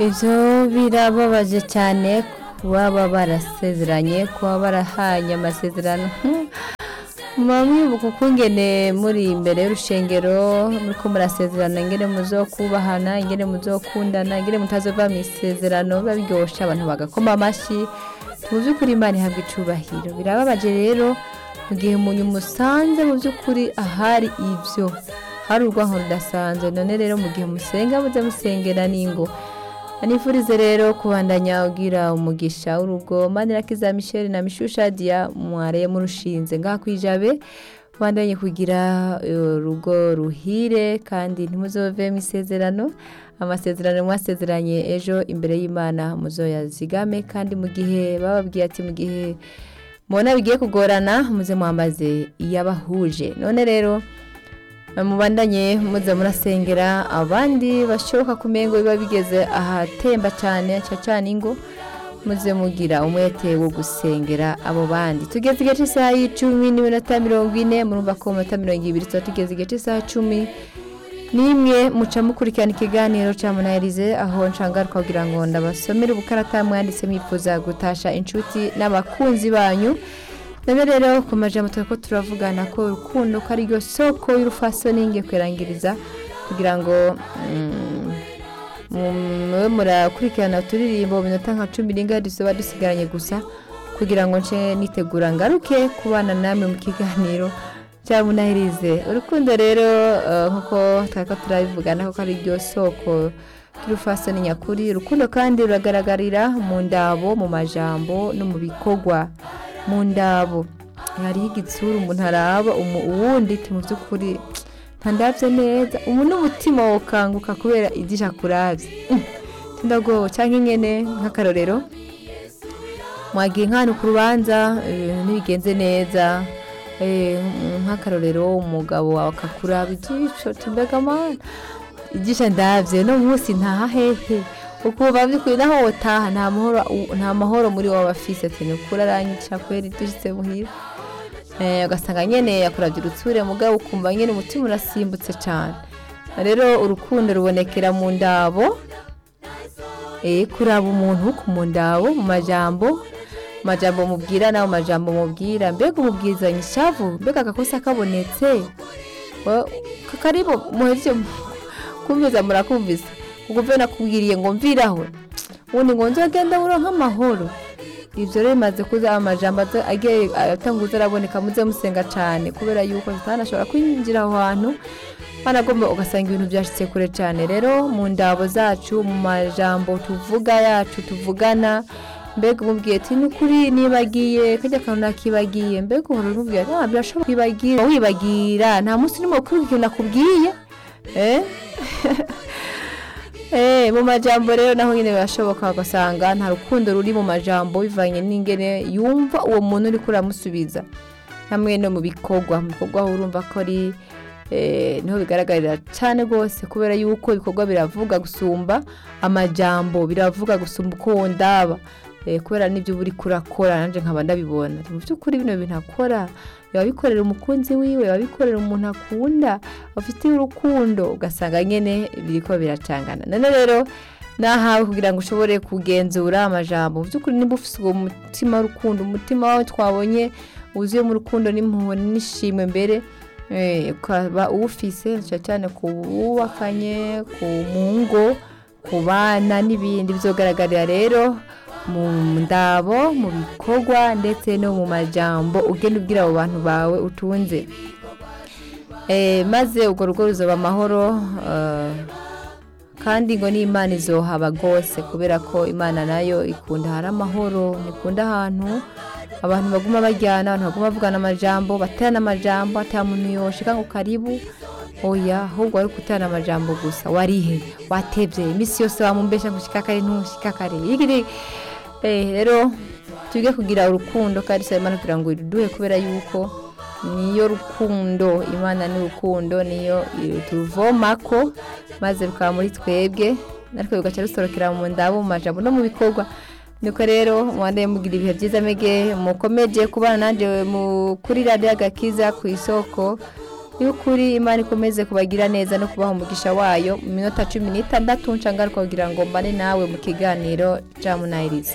ivyo birababaje cyane kuba barasezeranye kuba barahanye amasezerano muba mwibuka ukungene muri imbere y'urushengero muriko murasezerana ingene muzokubahana ingene muzokundana ingene mutazova mu isezerano biba biryoshe abantu bagakoma amashi mu by'ukuri imana ihabwa icubahiro birababaje rero mu gihe umuntu musanze mu by'ukuri ahari ibyo hari urwanko rudasanzwe none rero mu gihe musenga muze musengera n'ingo anifurize rero kubandanya ugira umugisha w'urugo manirakiza michel na mishusha dia mwareye murushinze ngaha kwijabe bandanye kugira urugo ruhire kandi ntimuzove mu isezerano amasezerano mwasezeranye ejo imbere y'imana muzoyazigame kandi mu gihe bababwiye ati mu gihe mubona bigiye kugorana muze mwambaze iyabahuje none rero mubandanye muze murasengera abandi bashoboka kumengo biba bigeze ahatemba cyane cyane ingo muze mugira umwete wo gusengera abo bandi tugeze igice cy'isaha y'icumi n'iminota mirongo ine murumva ko mu minota mirongo ibiri tuba tugeze igice cy'isaha cumi nimwe muca mukurikirana ikiganiro cya munayirize aho nshangaruka kugira ngo ndabasomere ubukarata mwanditse mwifuza gutasha inshuti n'abakunzi banyu none rero ku majambo turi ko turavugana ko urukundo ko ari ryo soko y'urufasoni ngiye kwirangiriza kugira ngo mube murakurikirana uturirimbo mu minota nka cumi n'inga dusoba dusigaranye gusa kugira ngo nce nitegura ngaruke kubana namwe mu kiganiro cya munahirize urukundo rero nk'uko twari ko turabivugana ko ari ryo soko y'urufasoni nyakuri urukundo kandi ruragaragarira mu ndabo mu majambo no mu bikorwa mu ndabo hariho igitsura umuntu araba uwundi mu by'ukuri ntandabye neza ubu n'umutima wokanguka kubera igisha kurabye ndagowe cyangwa ingene nk'akarorero mwagiye nk'ahantu ku rubanza ibintu ntibigenze neza nk'akarorero umugabo wawe akakuraba igisho mbega amana igisha ndabye no munsi ntaha hehe ukuba by'ukuri naho wotaha nta mahoro muri wowe afise ati ni ukuri aranyica kubera dushyitse muhira ugasanga nyine yakurabye urutsure mugabo ukumva nyine umutima urasimbutse cyane rero urukundo rubonekera mu ndabo kuraba umuntu ku mu ndabo mu majambo mu majambo mubwira nawe mu majambo mubwira mbega umubwizanye ishavu mbega agakosa kabonetse karibu muhereje kumviza murakumvise kuko nakubwiriye ngo mviraho ubundi ngo nzagenda buronka amahoro ibyo rero bimaze kuza amajambo agiye atanguza araboneka muze musenga cyane kubera yuko zitanashobora kwinjira aho hantu banagomba ugasanga ibintu byashyitse kure cyane rero mu ndabo zacu mu majambo tuvuga yacu tuvugana mbega umubwiye ati ni ukuri nibagiye kajya akantu nakibagiye mbega uhora umubwira ati birashobora kwibagira wibagira nta munsi urimo gukora ikintu nakubwiye mu majambo rero naho nyine birashoboka ugasanga nta rukundo ruri mu majambo bivanye n'ingene yumva uwo muntu uri kuramusubiza hamwe no mu bikorwa mu bikorwa urumva ko ari niho bigaragarira cyane rwose kubera yuko ibikorwa biravuga gusumba amajambo biravuga gusumba uko ndaba kubera n'ibyo uba uri kurakora nanjye nkaba ndabibona mu by'ukuri bino bintu akora yabikorera umukunzi wiwe yabikorera umuntu akunda afitiye urukundo ugasanga nyine biri ko biracangana none rero nahawe kugira ngo ushobore kugenzura amajambo mu by'ukuri niba ufite uwo mutima w'urukundo umutima wawe twabonye wuzuye mu rukundo n'impuhwe n'ishimwe mbere ukaba uwufise cyane ku bubakanye ku ngo ku bana n'ibindi bizogaragarira rero mu ndabo mu bikorwa ndetse no mu majambo ugenda ubwira abo bantu bawe utunze maze urwo rugo ruzaba amahoro kandi ngo n'imana izohaba rwose kubera ko imana nayo ikunda hari amahoro ntikunda ahantu abantu baguma bajyana abantu baguma bavugana amajambo baterana amajambo atari muntu yoshika ngo karibu oya ahubwo wari guterana amajambo gusa warihe watebye iminsi yose wamumbesha ngo ushika kare ntushika kare rero tujye kugira urukundo kandi si imana kugira ngo iruduhe kubera yuko niyo rukundo imana ni urukundo niyo turuvoma ko maze rukaba muri twebwe natwe rugaca rusorokera mu ndabo mu majambo no mu bikorwa nuko rero mwanda mugira ibihe byiza mege mukomeje kubana nanjye kuri radiyo agakiza ku isoko y'ukuri imana ikomeze kubagira neza no kubaha umugisha wayo mu minota cumi n'itandatu nshangaruka kugira ngo mbane nawe mu kiganiro jamunayirizi